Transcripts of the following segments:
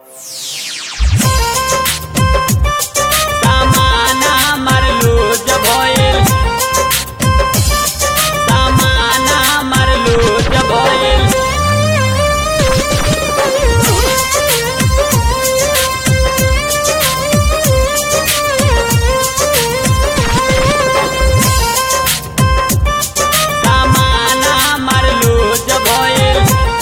सामाना मरलू जब होइल सामाना मरलू जब होइल सामाना मरलू जब होइल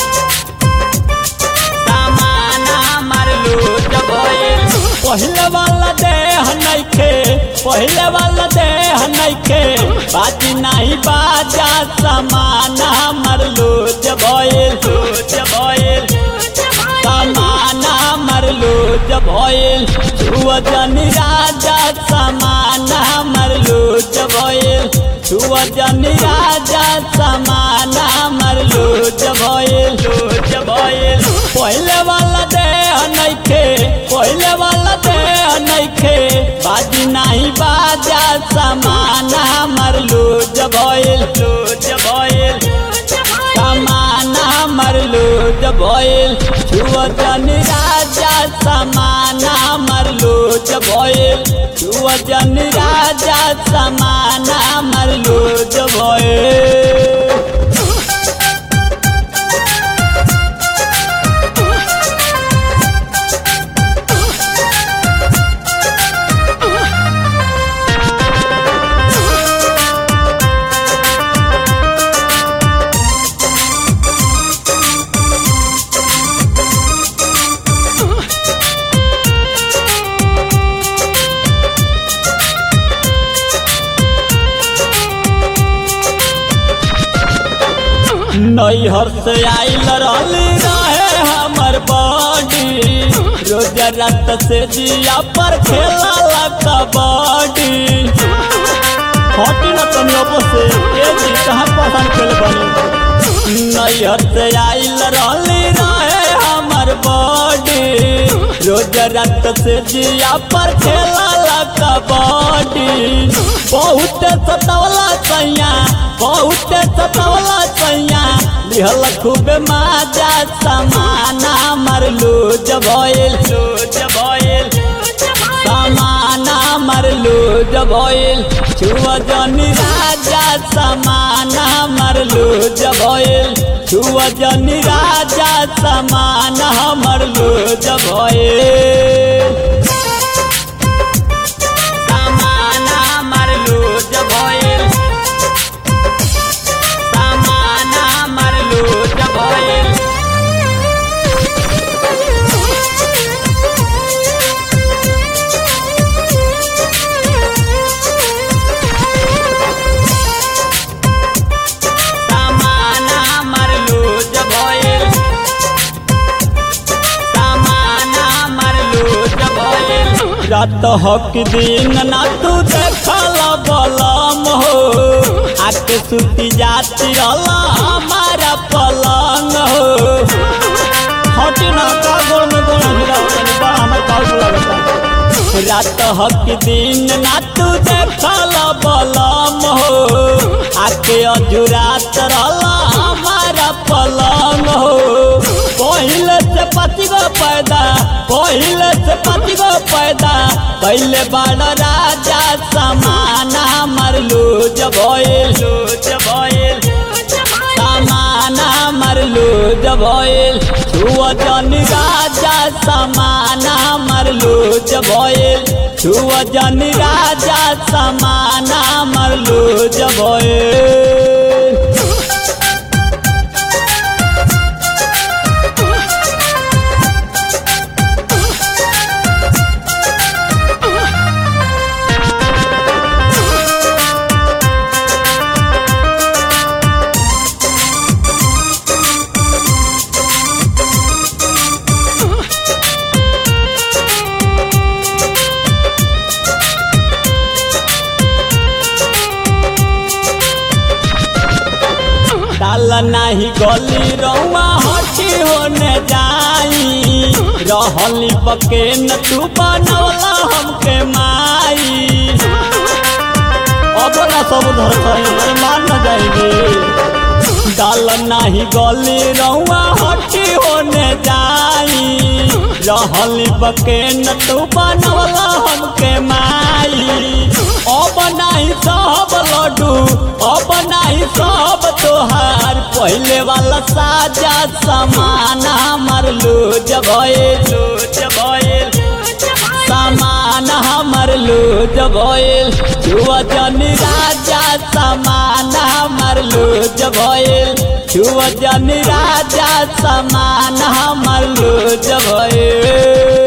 सामाना मरलू जब होइल पहिले वाला देह नइखे पहिले वाला देह नइखे बाजी नाही बाजा समाना मरलू जब होइल जब होइल समाना मरलू जब होइल वजन राजा समाना मरलू जब होइल वजन राजा समाना मरलू जब होइल जब होइल पहिले वाला देह नइखे पहिले वाला देह नइखे बाजी नाही बाजा समाना मरलू जब होइल जब होइल समाना मरलू जब होइल छुअजन राजा समाना मरलू जब होइल छुअजन राजा समाना मरलू जब होइल नैहर से आइल रहली रहे हमर बॉडी रोज रात से जिया पर खेला कबड्डी हटी न तनी अब से ए जी कहाँ पसंद खेल बनी नैहर से आइल रहली रहे हमर बॉडी रोज रात से जिया पर खेला कबड्डी बहुत सतवला सैया बहुत सतवला सैया लिहल खूबे माजा समाना मरलू जब होइल जब होइल समाना मरलू जब होइल छुआ जनी राजा समाना मरलू जब होइल छुआ जनी राजा समाना मरलू जब होइल समाना मरलू जब होइल समाना मरलू जब होइल समाना मरलू जब होइल समाना मरलू जब होइल रात हक दिन ना तू देखल बलम हो आके सुती जाती रहला हमारा पलंग हो हटी ना का गोड़ में गोड़ हिला तनी बड़ा हमर काउ लगता रात हक दिन ना तू देखल बलम हो आके अजुरात रहला हमारा पलंग हो पहिले से पति गो पैदा पहिले से पति गो पैदा पहले बड़ राजा समाना मरलू जब होइल जब होइल समाना मरलू जब होइल छुआ जन राजा समाना मरलू जब होइल छुआ जन राजा समाना मरलू जब होइल डाल नाही गली रउआ हटी होने जाई रहली पके न तू बनवला हमके माई अब ना सब धर मान न जाएंगे डाल नाही गली रउआ हटी होने जाई रहली बके न तू बनवला हमके माई अब नाही सब लड्डू अब नाही सब तोहार पहले वाला साजा सामान हमर लूज भइल लूज भइल सामान हमर लूज भइल छुआ जनी राजा सामान हमर लूज भइल छुआ जनी राजा सामान हमर लूज भइल